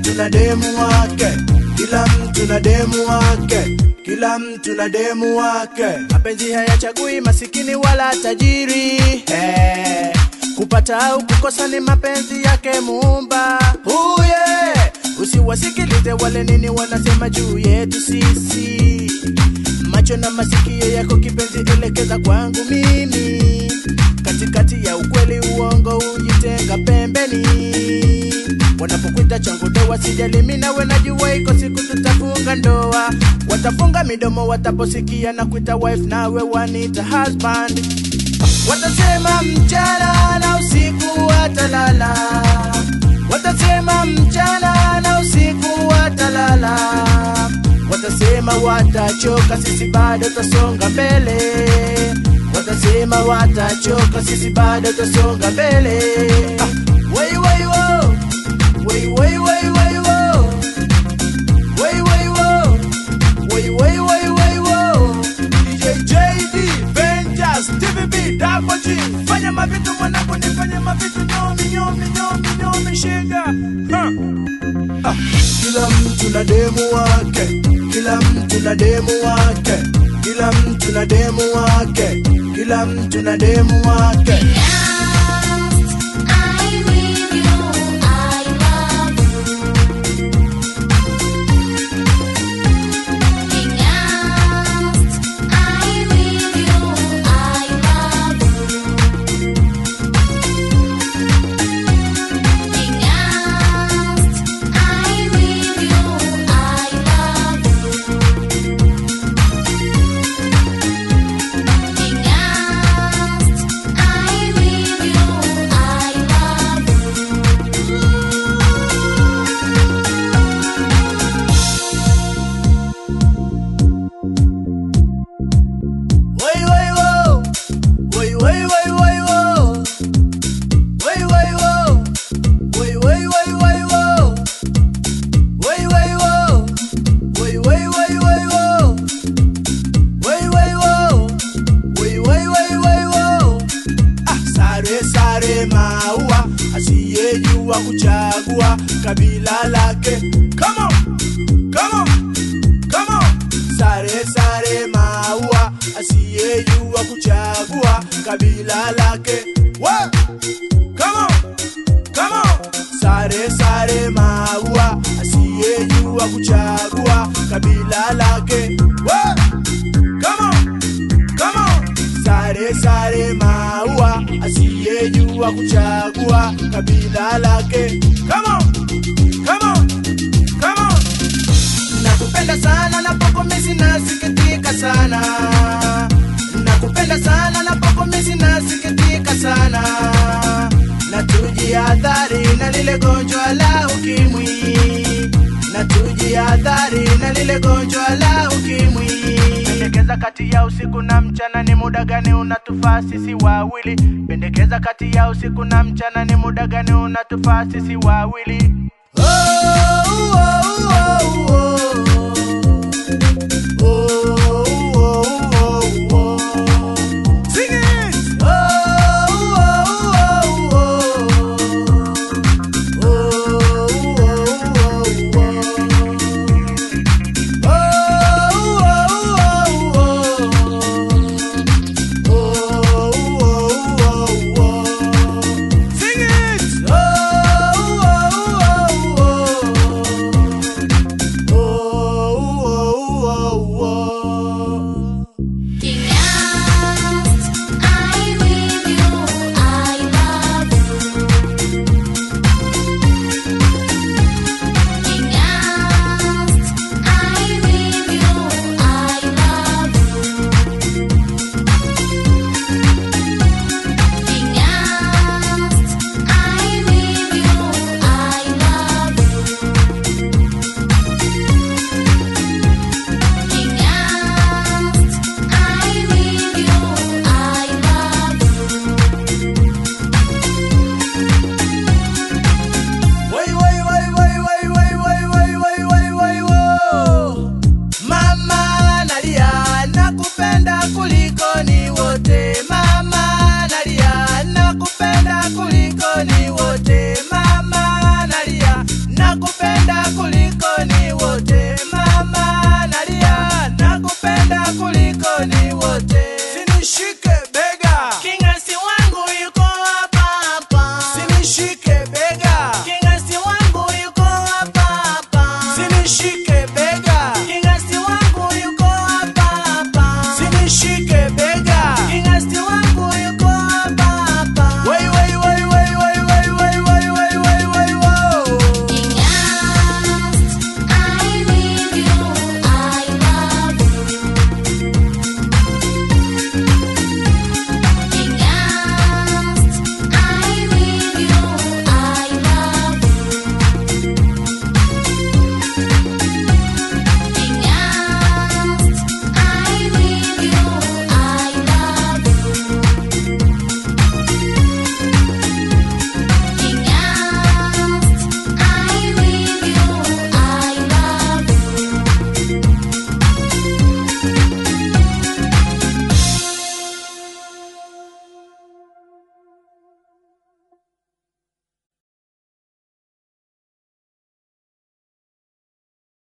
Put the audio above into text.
mtu na demu wake, kila mtu na demu wake, kila mtu na demu wake. Mapenzi hayachagui masikini wala tajiri eh. Kupata au kukosa ni mapenzi yake Muumba. Oh yeah. Usiwasikilize wale nini wanasema juu yetu sisi. Macho na masikio yako kipenzi, elekeza kwangu mimi. Katikati ya ukweli uongo, ujitenga pembeni. Wanapokuita changu doa, sijali mimi nawe, najua iko siku tutafunga ndoa. Watafunga midomo wataposikia na kuita wife, nawe wanita husband. Watasema mchana na usiku watalala, watasema mchana na usiku watalala, watasema watachoka, sisi bado tasonga mbele, watasema watachoka, sisi bado tasonga mbele. Ah, wai wai wo, wai wai wai wai wo, wai wai wo, wai wai wai wai wo. DJ JD, Ventus, TVB, Double G. Fanya mavitu mwanangu, nifanye mavitu nyomi nyomi nyomi nyomi shega. Ha. Ah, Kila mtu na demu wake, kila mtu na demu wake, kila mtu na demu wake, kila mtu na demu wake. I with you, I love you. Being asked, I with you, I love you. Being asked, I with you, I love you. Being asked, I with you, I love you. Wai wai wo, wai wai wai wai wo, wai wai wo, wai wai wai wai wo, wai wai wo, wai wai wai wai wo, wai wai wo, wai wai wai wai wo. Ah, sare sare maua, asiyejua kuchagua kabila lake. Come on, come on. Come on. Sare sare maua asiyejua kuchagua kabila lake. Wa! Come on. Come on. Sare sare maua asiyejua kuchagua kabila lake. Wa! Come on. Come on. Sare sare maua asiyejua kuchagua kabila lake. Come on. Come on. Come on. Nakupenda sana napokomezi nasikitika sana Nakupenda sana napokomezi nasikitika sana Na tujihadhari na lile gonjwa la ukimwi Na tujihadhari na lile gonjwa la ukimwi Pendekeza kati ya usiku na mchana ni muda gani unatufaa sisi wawili Pendekeza kati ya usiku na mchana ni muda gani unatufaa sisi wawili